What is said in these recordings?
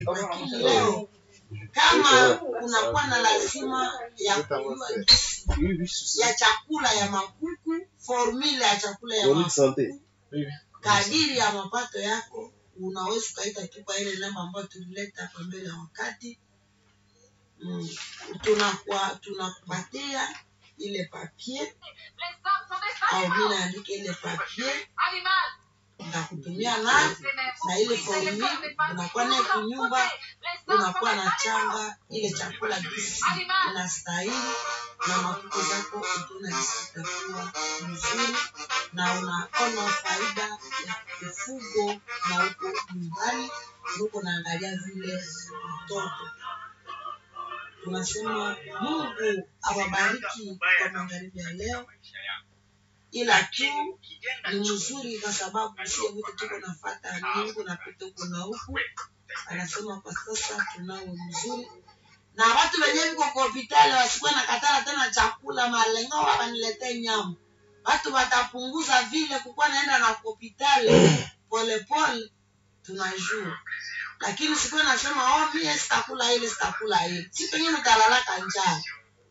lakini leo kama kunakuwa na lazima ya kujua gisi ya chakula ya makuku formula ya chakula ya makuku kadiri ya mapato yako unaweza ukaita tu kwa ile namba ambayo tulileta hapa mbele ya wakati mm. tunakuwa tunakupatia ile papier au mi naandika ile papier ndakutumia nayo na ile formula unakuwa naye kunyumba unakuwa na changa ile chakula gisi inastahili na makuku zako utuna zitakuwa mzuri na unaona faida ya ufugo na huko nyumbani huko naangalia vile mtoto tunasema mungu awabariki kwa magharibi ya leo ila tu ni mzuri kwa sababu sio wote tuko nafata mungu napita huko na huku anasema kwa sasa tunao mzuri na watu wenyewe viko kwa hospitali wasikuwe na katala tena chakula malengo waniletee nyama watu watapunguza vile kukuwa naenda na hospitali polepole tunajua lakini sikuwe nasema oh, mie sitakula ile sitakula ile si pengine utalalaka njaa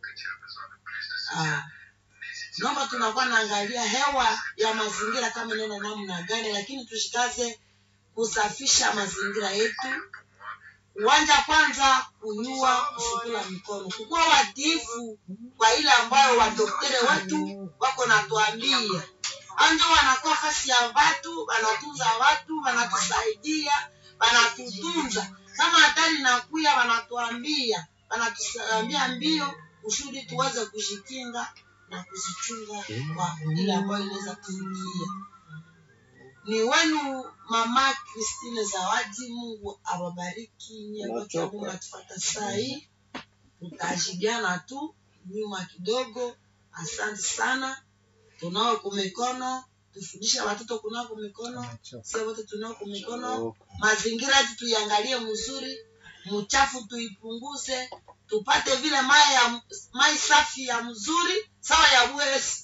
ah. naomba tunakuwa naangalia hewa ya mazingira kama neno namna gani lakini tushikaze kusafisha mazingira yetu uwanja kwanza kunyua kusukula mikono kukuwa watiifu kwa ile ambayo wadoktore wetu wako natuambia anjo wanakuwa fasi ya watu wanatunza watu wanatusaidia wanatutunza kama hatari nakuya wanatuambia wanatuambia mbio kusudi tuweze kujikinga na kuzichunga kwa ile ambayo inaweza kufikia ni wenu mama Christine Zawadi. Mungu awabariki nyewe Mungu atufata saa hii, tutajibiana tu nyuma kidogo. Asante sana, tunao kumikono tufundisha watoto kunao kumikono, sio wote tunao kumikono. Mazingira yetu tuiangalie mzuri, mchafu tuipunguze, tupate vile mai ya mai safi ya mzuri sawa ya bwesi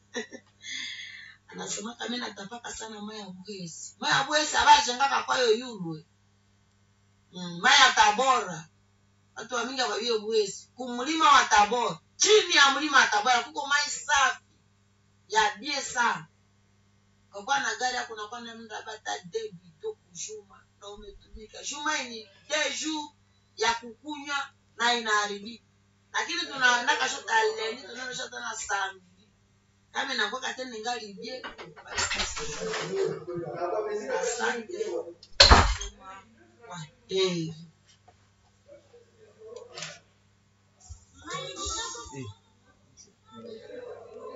anasema kama natapaka sana maya bwezi maya bwezi abajengaka kwayo yulwe mm, maya tabora watu wamingi wabio bwezi kumlima wa tabora chini ya mlima wa tabora kuko mai safi ya bie sana kakwa na gari yako nakuwa na mda bata debi to kushuma na umetumika shuma ni deju ya kukunywa na inaharibika lakini tunaandaka shota leni tunaenda shota na sambi kama inakuwa tena ningali bie asante. Eh.